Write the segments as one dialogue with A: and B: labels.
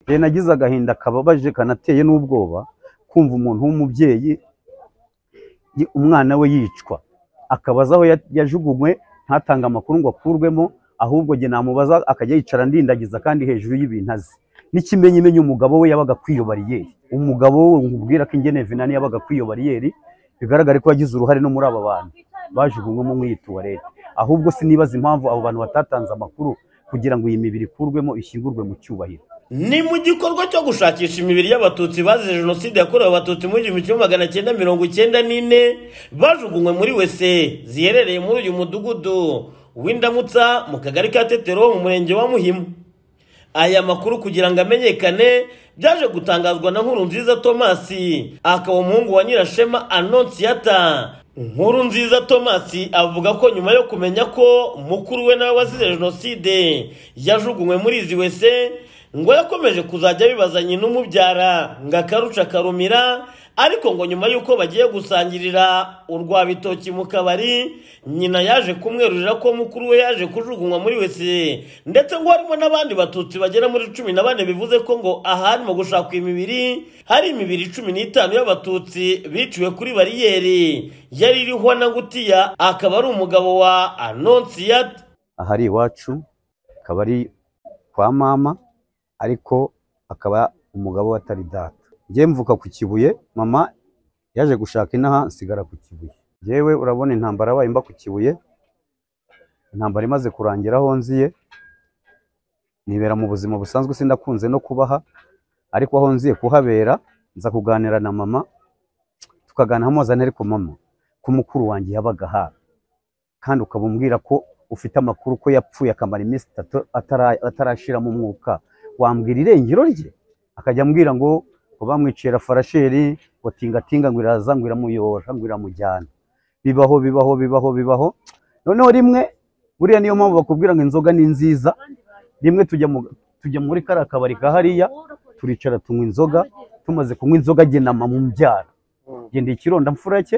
A: Njye nagize agahinda kababaje kanateye n'ubwoba kumva umuntu w'umubyeyi y- umwana we yicwa, akabaza aho ya- yajugunywe ntatange amakuru ngo akurwemo, ahubwo njye namubaza akajya yicara andindagiza kandi hejuru y'ibintu azi. N'ikimenyimenyi umugabo we yabaga kw'iyo bariyeri, umugabo we nkubwira ko Ingenevinani yabaga kw'iyo bariyeri, bigaragare ko yagize uruhare no muri aba bantu bajugunywemo muri iyi tuwarete. Ahubwo sinibaza impamvu abo bantu batatanze amakuru kugira ngo iyi mibiri ikurwemo ishyingurwe mu cyubahiro.
B: ni mu gikorwa cyo gushakisha imibiri y'abatutsi bazize jenoside yakorewe abatutsi mu gihumbi kimwe magana cyenda mirongo icyenda n'ine bajugunywe muri wese ziherereye muri uyu mudugudu w'indamutsa mu kagari ka tetero mu murenge wa muhima aya makuru kugira ngo amenyekane byaje gutangazwa na nkuru nziza tomasi akaba umuhungu wa nyirashema anonsiyata nkuru nziza tomasi avuga ko nyuma yo kumenya ko mukuru we nawe wazize jenoside yajugunywe muri izi wese ngo yakomeje kuzajya abibazanye n'umubyara ngo akarusha karumira ariko ngo nyuma y'uko bagiye gusangirira urwa bitoki mu kabari nyina yaje kumwerurira ko mukuru we yaje kujugunywa muri wese ndetse ngo harimo n'abandi batutsi bagera muri cumi na bane bivuze ko ngo ahari mu gushaka imibiri hari imibiri cumi n'itanu y'abatutsi biciwe kuri bariyeri yari iriho na ngutiya akaba ari umugabo wa anonsiyata
A: ahari iwacu akaba ari kwa mama ariko akaba umugabo we atari data njye mvuka ku kibuye mama yaje gushaka inaha nsigara ku kibuye njyewe urabona intambara yabaye mba ku kibuye intambara imaze kurangira aho nziye nibera mu buzima busanzwe sindakunze no kubaha ariko aho nziye kuhabera nza kuganira na mama tukaganira amuzana ariko mama ko mukuru wanjye yabaga aha kandi ukaba umbwira ko ufite amakuru ko yapfuye akamara iminsi itatu atara- atarashiramo umwuka wambwira irengero rye akajya ambwira ngo ngo bamwicira farasheri ngo tingatinga ngo iraza ngo iramuyora ngo iramujyana bibaho bibaho bibaho bibaho noneho rimwe buriya niyo mpamvu bakubwira ngo inzoga ni nziza rimwe tujya mu tujya muri kariya kabari ka hariya turicara tunywa inzoga tumaze kunywa inzoga jye na mama umbyara jye ndi ikironda mfura cye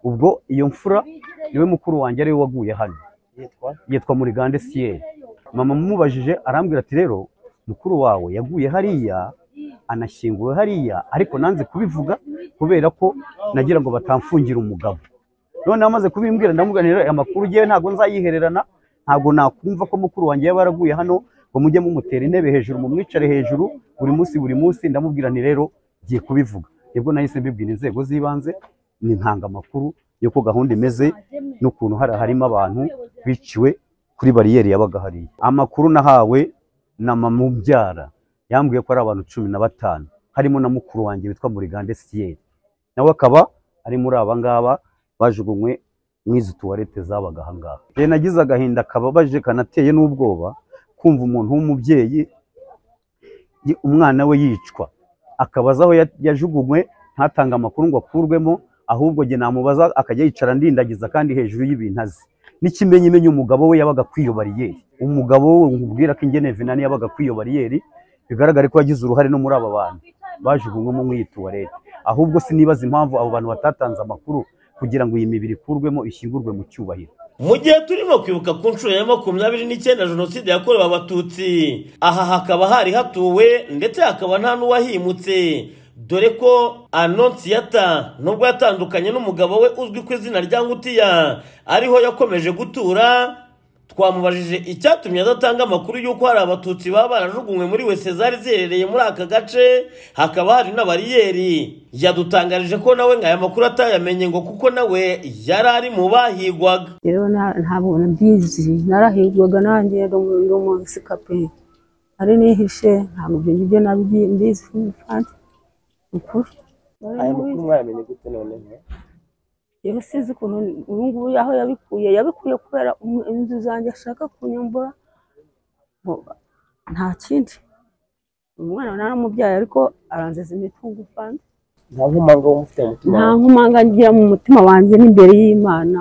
A: ubwo iyo mfura niwe mukuru wanjye ariwe waguye hano yitwa murigande siyeri mama amubajije arambwira ati rero mukuru wawe yaguye hariya anashyinguwe hariya ariko nanze kubivuga kubera ko nagira ngo batamfungira umugabo noneho amaze kubimbwira ndamuganira aya makuru ugiye ntabwo nzayihererana ntabwo nakumva ko mukuru wanjye yaba yaraguye hano ngo mujye mumutera intebe hejuru mumwicare hejuru buri munsi buri munsi ndamubwira nti rero ngiye kubivuga nibwo nahise mbibwira inzego z'ibanze ni ntangamakuru y'uko gahunda imeze n'ukuntu hari harimo abantu biciwe kuri bariyeri yabaga hariya amakuru nahawe na mama umbyara yambwiye ko ari abantu cumi na batanu harimo na mukuru wanjye witwa murigande siyeri nawe akaba ari muri aba ngaba bajugunywe mw'izi tuwarete zabaga aha ngaha njye nagize agahinda kababaje kanateye n'ubwoba kumva umuntu w'umubyeyi y- umwana we yicwa akabaza aho ya- yajugunywe ntatange amakuru ngo akurwemo ahubwo njye namubaza akajya yicara andindagiza kandi hejuru y'ibintu azi n'ikimenyimenyi umugabo we yabaga kw'iyo bariyeri umugabo we nkubwira ko Ingenevinani yabaga kw'iyo bariyeri bigaragare ko yagize uruhare no muri aba bantu bajugunywemo muri iyi tuwarete ahubwo sinibaza impamvu abo bantu batatanze amakuru kugira ngo iyi mibiri ikurwemo ishyingurwe mu cyubahiro
B: mu gihe turimo kwibuka ku nshuro ya makumyabiri n'icyenda jenoside yakorewe abatutsi aha hakaba hari hatuwe ndetse hakaba nta n'uwahimutse dore ko anonsiyata nubwo yatandukanye n'umugabo we uzwi ku izina rya ngutiya ariho yakomeje gutura twamubajije icyatumye adatanga amakuru y'uko hari abatutsi baba barajugunywe muri wese zari ziherereye muri aka gace hakaba hari na bariyeri yadutangarije ko nawe ngo aya makuru atayamenye ngo kuko nawe yari ari mu bahigwaga
C: rero nta- ntabwo mbizi narahigwaga nanjye ndi umunsi kape ari nihishe ntabwo ibyo ngibyo nabyi- mbizi kandi ukuri
D: aya makuru mwayamenye gute noneho
C: yewe sinzi ukuntu ubu ngubu aho yabikuye yabikuye kubera umu- inzu zanjye ashaka kunyambura ngo nta kindi umwana naramubyaye ariko aranziza imitungo kandi
D: nta nkomanga wo mufite mu mutima
C: nta
D: wawe?
C: nkomanga ngira mu mutima wanjye n'imbere y'imana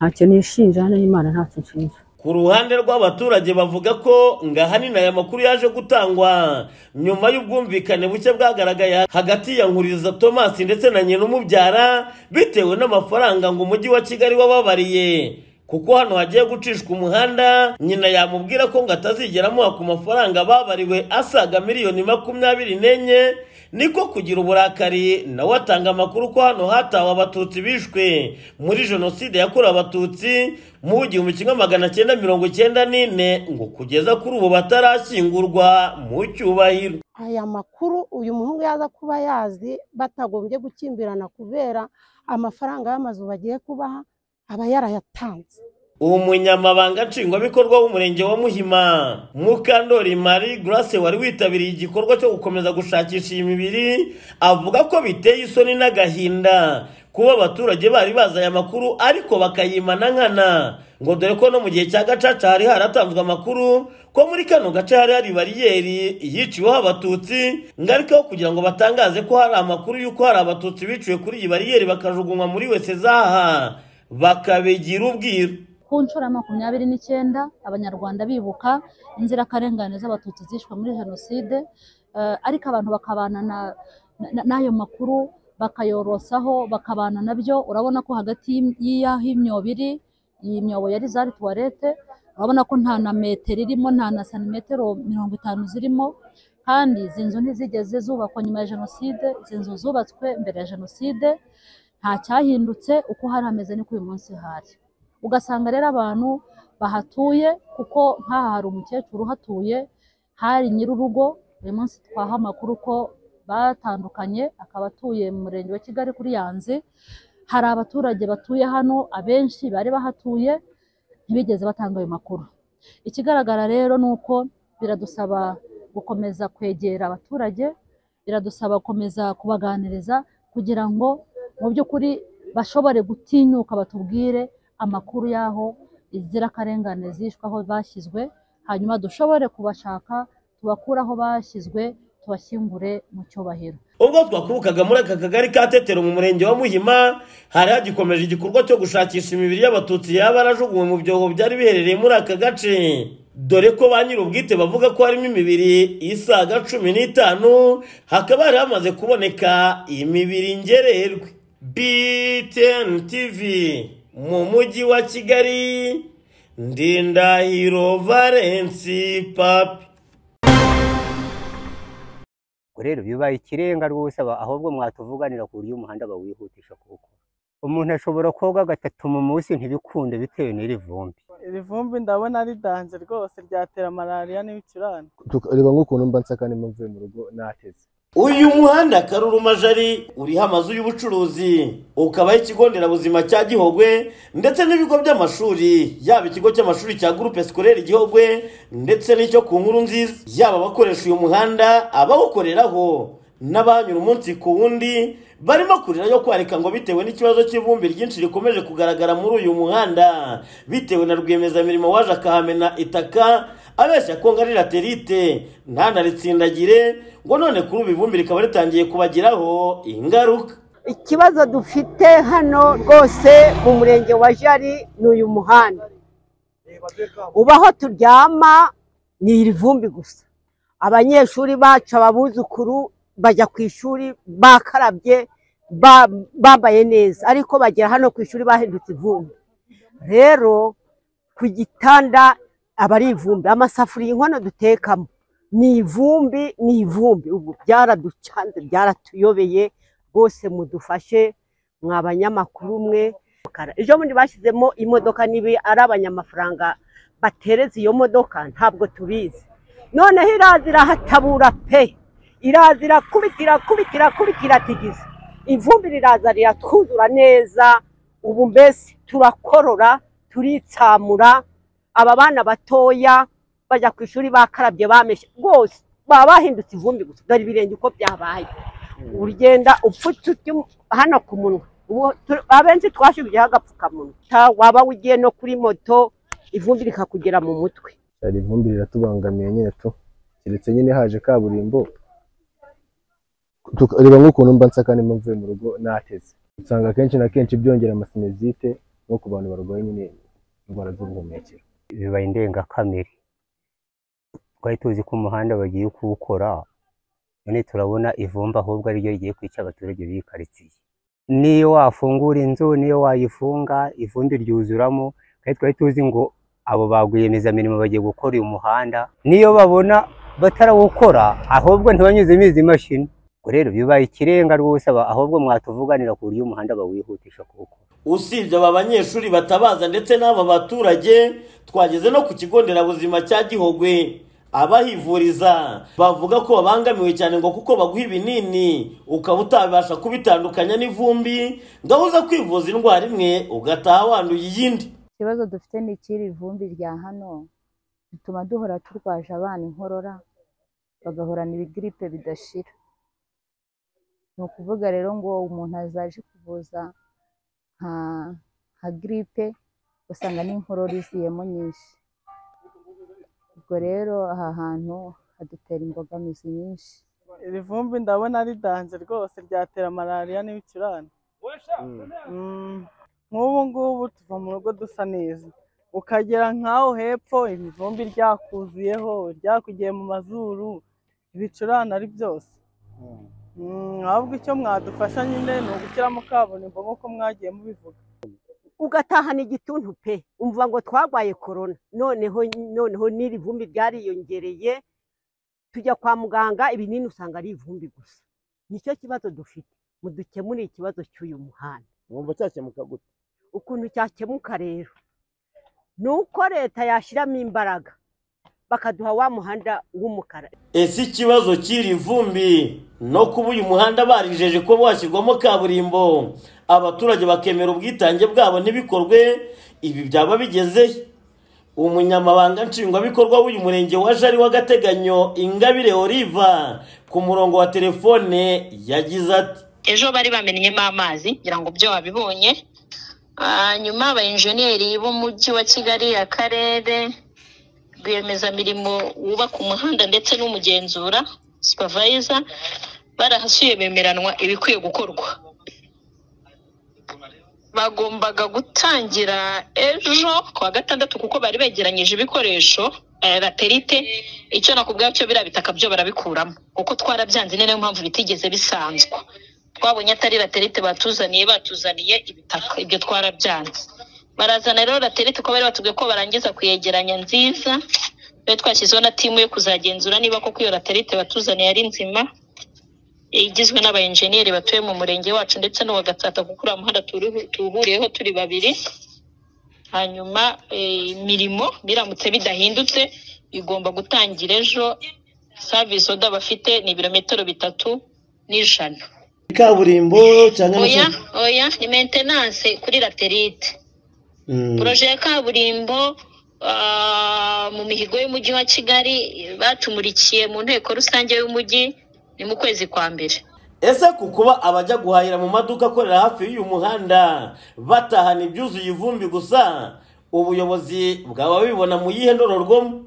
C: ntacyo nishinja n'imana ntacyo nshinja
B: Ku ruhande rw'abaturage bavuga ko ngo ahanini aya makuru yaje gutangwa nyuma y'ubwumvikane buke bwagaragaye hagati ya Nkuriza Thomas ndetse na nyina umubyara bitewe n'amafaranga ngo umujyi wa Kigali wababariye kuko hano hagiye gucishwa umuhanda nyina yamubwira ko ngo atazigera amuha ku mafaranga babariwe asaga miliyoni makumyabiri n'enye niko kugira uburakari nawe atanga amakuru ko hano hatawe abatutsi bishwe muri jenoside yakorewe abatutsi mu gihumbi kimwe magana cyenda mirongo icyenda n'ine ngo kugeza kuri ubu batarashyingurwa mu cyubahiro
E: aya makuru uyu muhungu yaza kuba yazi batagombye gukimbirana kubera amafaranga y'amazu bagiye kubaha aba yarayatanze
B: umunyamabanga nshingwabikorwa w'umurenge wa muhima mukandori marie grace wari witabiriye igikorwa cyo gukomeza gushakisha iyi mibiri avuga ko biteye isoni n'agahinda kuba abaturage bari bazi aya makuru ariko bakayimana nkana ngo dore ko no mu gihe cya gacaca hari haratanzwe amakuru ko muri kano gace hari hari bariyeri yiciweho abatutsi ngaruka aho kugira ngo batangaze ko hari amakuru y'uko hari abatutsi biciwe kuri iyi bariyeri bakajugunywa muri wese zaha bakabigira ubwiru
F: ku nshuro ya makumyabiri n'icyenda abanyarwanda bibuka inzirakarengane z'abatutsi zishwe muri jenoside eh, ariko abantu bakabana na- na- n'ayo makuru bakayorosaho bakabana nabyo urabona ko hagati y'im- y'aho imyobo iri iyi myobo yari zari tuwarete urabona ko nta na metero irimo nta na santimetero mirongo itanu zirimo kandi izi nzu ntizigeze zubakwa nyuma ya jenoside izi nzu zubatswe mbere ya jenoside nta cyahindutse uko hari hameze niko uyu munsi hari ugasanga rero abantu bahatuye kuko nk'aha hari umukecuru uhatuye hari nyir'urugo uyu munsi twaha amakuru ko batandukanye akaba atuye mu murenge wa kigali kuri yanzi hari abaturage batuye hano abenshi bari bahatuye ntibigeze batanga ayo makuru ikigaragara rero ni uko biradusaba gukomeza kwegera abaturage biradusaba gukomeza kubaganiriza kugira ngo mu by'ukuri bashobore gutinyuka batubwire amakuru y'aho inzirakarengane zishwe aho bashyizwe hanyuma dushobore kubashaka tubakure aho bashyizwe tubashyingure mu cyubahiro
B: ubwo twakubukaga muri aka kagari ka tetero mu murenge wa muhima hari hagikomeje igikorwa cyo gushakisha imibiri y'abatutsi yaba yarajugunywe mu byobo byari biherereye muri aka gace dore ko ba nyir'ubwite bavuga ko harimo imibiri isaga cumi n'itanu hakaba hari hamaze kuboneka imibiri ngererwe btn tv mu mujyi wa kigali ndindahiro valensi papi
G: ubwo rero bibaye ikirenga rwose aba- ahubwo mwatuvuganira ku buryo umuhanda bawihutisha kuwukora umuntu ashobora koga gatatu mu munsi ntibikunde bitewe n'iri vumbi
H: iri vumbi ndabona ridanje rwose ryatera malariya n'ibicurane
I: reba nk'ukuntu mba nsaka nimba mvuye mu rugo nateze
B: uyu muhanda karuru majari uriho amazu y'ubucuruzi ukabaho ikigo nderabuzima cya gihogwe ndetse n'ibigo by'amashuri yaba ikigo cy'amashuri cya gurupe sikorere gihogwe ndetse n'icyo ku nkuru nziza yaba abakoresha uyu muhanda abawukoreraho n'abanyura umunsi ku wundi barimo kurira yo kwarika ngo bitewe n'ikibazo cy'ivumbi ryinshi rikomeje kugaragara muri uyu muhanda bitewe na rwiyemezamirimo waje akahamena itaka abeshya ko ngo ari laterite ntanaritsindagire ngo none kuri ubu ivumbi rikaba ritangiye kubagiraho ingaruka
E: ikibazo dufite hano rwose mu murenge wa jari ni uyu muhanda ubu aho turyama ni iri vumbi gusa abanyeshuri bacu ababuzukuru bajya ku ishuri bakarabye ba- bambaye neza ariko bagera hano ku ishuri bahindutse ivumbi rero ku gitanda aba ari ivumbi amasafuriya inkono dutekamo ni ivumbi ni ivumbi ubu byaraducanze byaratuyobeye rwose mudufashe mwa banyamakuru mwe ejo bundi bashyizemo imodoka nibi ari abanyamafaranga batereza iyo modoka ntabwo tubizi noneho iraza irahatabura pe iraza irakubita irakubita irakubita iratigiza ivumbi riraza riratwuzura neza ubu mbese turakorora turitsamura aba bana batoya bajya ku ishuri bakarabye bameshe rwose baba bahindutse ivumbi gusa dore ibirenge uko byabaye uragenda upfutse utyo hano ku munwa Ubu tu- abenshi twashyiriyeho agapfukamunwa Ta- waba ugiye no kuri moto ivumbi rikakugera mu mutwe
I: hari ivumbi riratubangamiye nyine tu keretse nyine haje kaburimbo Tuka- reba nk'ukuntu mba nsaka nimba mvuye mu rugo nateze usanga akenshi na kenshi byongera amasinezite nko ku bantu barwaye nyine indwara z'ubuhumekero
G: bibaye indengakamere twari tuzi ko umuhanda bagiye kuwukora none turabona ivumbi ahubwo ariryo rigiye kwica abaturage b'iyi karitsiye niyo wafungura inzu niyo wayifunga ivumbi ryuzuramo kandi twari tuzi ngo abo ba rwiyemezamirimo bagiye gukora uyu muhanda niyo babona batarawukora ahubwo ntibanyuzemo izi mashini ubwo rero bibaye ikirenga rwose aba- ahubwo mwatuvuganira ku buryo umuhanda bawihutisha kuwukora
B: usibye aba banyeshuri batabaza ndetse n'aba baturage twageze no ku kigo nderabuzima cya gihogwe abahivuriza bavuga ko babangamiwe cyane ngo kuko baguha ibinini ukaba utabasha kubitandukanya n'ivumbi ngaho uza kwivuza indwara imwe ugataha wanduye iyindi
J: ikibazo dufite ni ikiri ivumbi rya hano bituma duhora turwaje abana inkorora bagahorana ibigiripe bidashira ni ukuvuga rero ngo umuntu azaje kuvuza nka nka giripe usanga n'inkorora iziyemo nyinshi ubwo rero aha hantu hadutera imbogamizi nyinshi
H: iri vumbi ndabona ridanze rwose ryatera malariya n'ibicurane Mm. nk'ubu ngubu tuva mu rugo dusa neza ukagera nk'aho hepfo ibivumbi ryakuzuyeho ryakugiye mu mazuru ibicurane ari byose Mm, ahubwo icyo mwadufasha nyine ni ugushyiramo kaburimbo nk'uko mwagiye mubivuga
E: ugatahana igituntu pe umva ngo twarwaye korona noneho noneho n'iri vumbi ryariyongereye tujya kwa muganga ibinini usanga ari ivumbi gusa nicyo kibazo dufite mudukemure ikibazo cy'uyu muhanda
D: wumva cyakemuka gute
E: ukuntu cyakemuka rero ni uko leta yashyiramo imbaraga bakaduha wa muhanda w'umukara
B: ese ikibazo cy'iri vumbi no kuba uyu muhanda barijeje kuba washyirwamo kaburimbo abaturage bakemera ubwitange bwabo ntibikorwe ibi byaba bigezehe umunyamabanga nshingwabikorwa w'uyu murenge wa jari w'agateganyo ingabire oliva ku murongo wa telefone yagize ati
K: ejo bari bamennyemo amazi kugira ngo byo babibonye Ah, nyuma abayenjeniyeri b'umujyi wa kigali akarere rwiyemezamirimo wubaka umuhanda ndetse n'umugenzura supervisor barahasuye bemeranwa ibikwiye gukorwa bagombaga gutangira ejo ku wa gatandatu kuko bari begeranyije ibikoresho eh, laterite icyo nakubwira cyo biriya bitaka byo barabikuramo kuko twarabyanze ni nayo mpamvu bitigeze bisanzwa twabonye atari laterite batuzaniye batuzaniye ibitaka ibyo twarabyanze barazana rero laterite ko bari batubwiye ko barangiza kuyegeranya nziza bari twashyizeho na timu yo kuzagenzura niba koko iyo laterite batuzaniye ari nzima igizwe n'abayenjeniyeri batuye mu murenge wacu ndetse n'uwa gatsata kuko uriya muhanda turi- tuwuhuriyeho turi babiri hanyuma eh, imirimo biramutse bidahindutse igomba gutangira ejo savisi oda bafite ni ibirometero bitatu n'ijana
B: kaburimbo cyangwa
K: oya oya ni maintenance kuri laterite poroje ya kaburimbo ah, mu mihigo y'umujyi wa kigali batumurikiye mu nteko rusange y'umujyi ni mu kwezi kwa mbere
B: ese ku kuba abajya guhahira mu maduka akorera hafi y'uyu muhanda batahana ibyuzuye ivumbi gusa ubuyobozi bwaba bibona mu yihe ndororwamo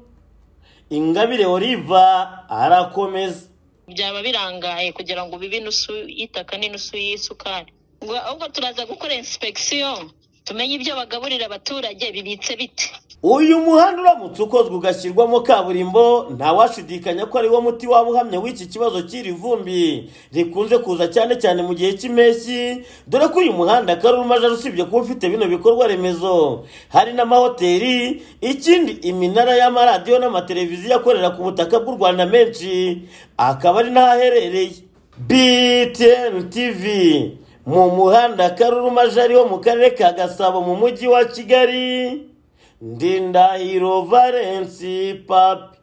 B: ingabire oliva arakomeza
K: byaba birangaye kugira ngo bibe inusu y'itaka n'inusu y'isukari ngo ahubwo turaza gukora inspeksiyo tumenye ibyo bagaburira abaturage bibitse bite
B: uyu muhanda uramutse ukozwe ugashyirwamo kaburimbo ntawashidikanya ko ari wo muti waba uhamye w'iki kibazo cy'iri vumbi rikunze kuza cyane cyane mu gihe cy'impeshyi dore ko uyu muhanda karuma jari usibye kuba ufite bino bikorwa remezo hari n'amahoteli ikindi iminara y'amaradiyo n'amateleviziyo akorera ku butaka bw'u rwanda menshi akaba ari n'ahaherereye btn tv mu muhanda karuruma jari wo mu karere ka gasabo mu mujyi wa kigali ndindahiro valensi papi